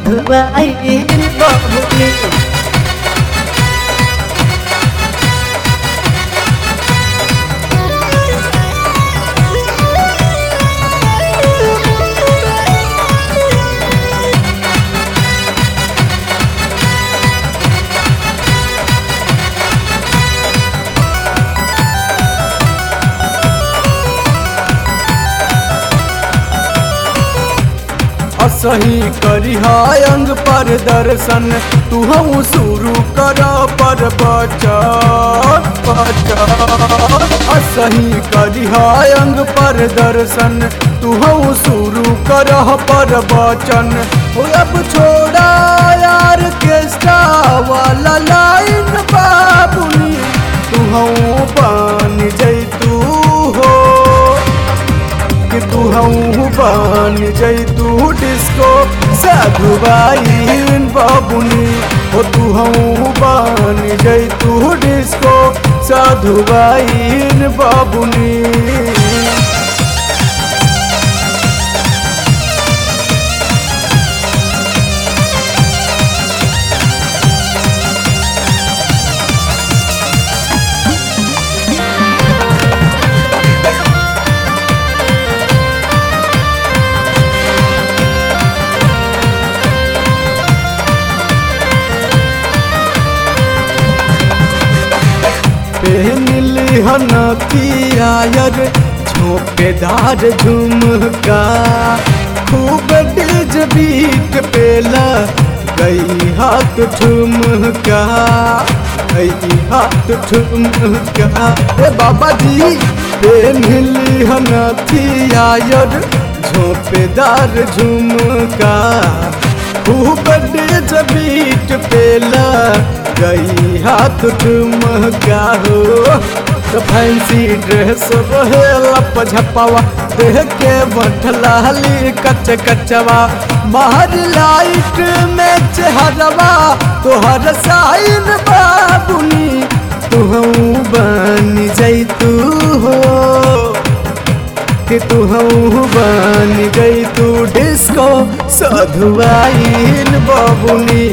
साधुआइन बबुनी असही करी अंग पर दर्शन तू हम शुरू कर पर बचत बचत असही करी अंग पर दर्शन तू हम शुरू कर पर बचन हो अब छोड़ा यार केस्टा वाला लाइन बाबुनी तू हम बन जैतू हो कि तू हूँ बन जैतू डिस्को साधुबाइन बाबुनी ओ तू हूँ बन जैतू डिस्को साधुबाइन बाबुनी पहनली हनथियायर झोंपेदार झुमका खूब डिज बीट पेला गई हाथ ठुमका गई हाथ ठुमका ए बाबा जी पहनली हनथियायर झोंपेदार झुमका खूब डिज बीट पेला गई हाथ ठुमका हो तो फैंसी ड्रेस रहेला पझपावा देह के बठलाली कच कचवा बाहर लाइट में चेहरवा तोहर साइन बाबुनी तू बन जैतू हो कि तू बन जैतू डिस्को सधुआइन बाबुनी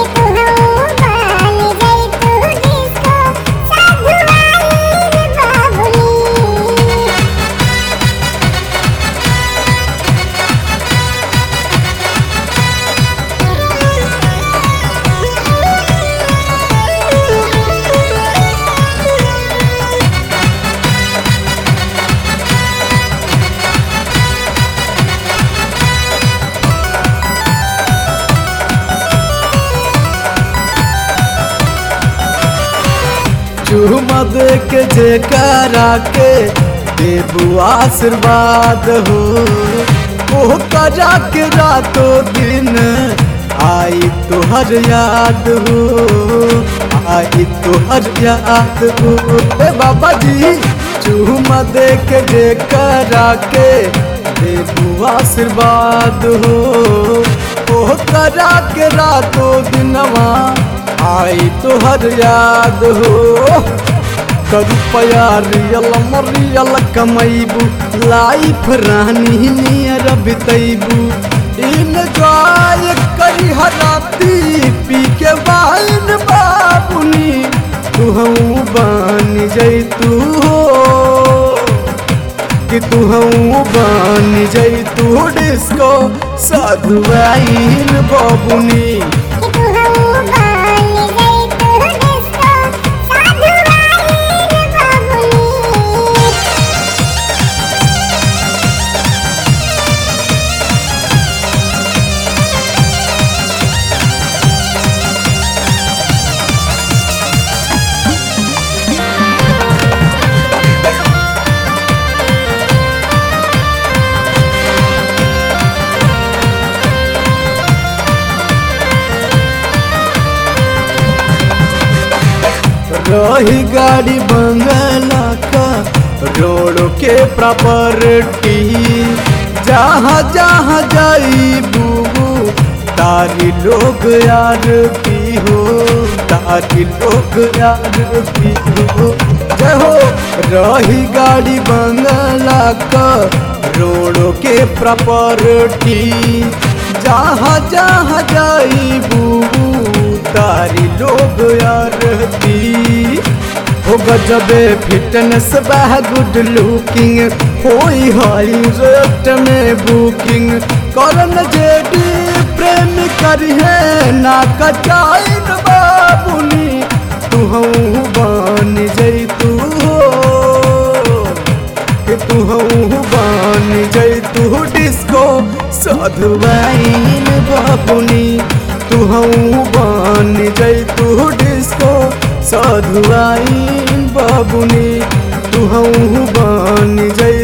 चूमा दे के जेकरा के देबू आशीर्वाद हो ओह करा के रातों दिन आई तोहर याद हो आई तोहर याद हो ए बाबा जी चूमा दे के जेकरा के देबू आशीर्वाद हो ओह करा के रातों दिनवा आई तोहर याद हो रुपया रियल मरियल कमैबू लाइफ रानी नियर बितैबू इन्जॉय करी हराती पी के वाइन बाबुनी तू बन जैतू हो कि तू बन जैतू डिस्को साधुआइन बाबुनी रही गाड़ी बंगला का रोड के प्रॉपर्टी जहाँ जहाँ जाई बूबू तारी लोग यार पी हो तारी लोग यार पी हो जय हो रही गाड़ी बंगला का रोड के प्रॉपर्टी जहाँ जहाँ जाइबू तारी लोग यारती हो गजबे फिटनेस बह गुड लुकिंग होई हाई रेट में बुकिंग करन जेडी प्रेम करिहे ना कचाइन बाबुनी तू हूँ बन जैतू हो कि तू हूँ बन जैतू डिस्को साधुवाइन बाबुनी तू हूँ बन जैतू डिस्को साधुवाइन बाबुनी तू हूँ बन जै